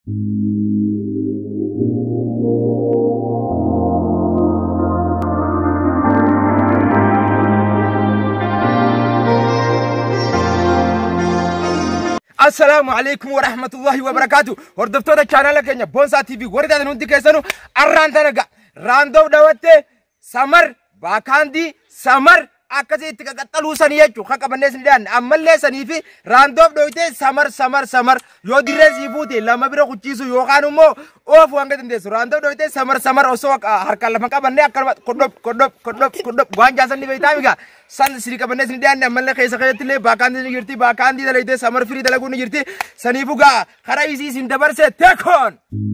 Assalaamu alaikum wa rahmatullahi wa barakaatu. Hordoftoota chaanala keenya Boonsaa TV warri taatan hundi keessanuu arraan tana ga'a. Raandoo dhawattee samar baakaandii samar akkasii itti qaqaxxaluu sanii jechuun kan qabannee sin dhiyaanne ammallee sanii fi raandoof dhoyitee samar samar samar yoo dirree sii fuute lama bira kuchiisu yookaan immoo oofu hanga dandeessu raandoof dhoyitee samar samar osoo harkaan lafa qabannee akkanuma kodhop kodhop kodhop kodhop waan jaasan ni beektaa migaa san sini qabannee sin dhiyaanne ammallee keessa keessatti illee baakaandii ni jirti baakaandii dalayitee samar firii dalaguu ni jirti saniifuu gaa karaa isii sin dabarsee teekoon.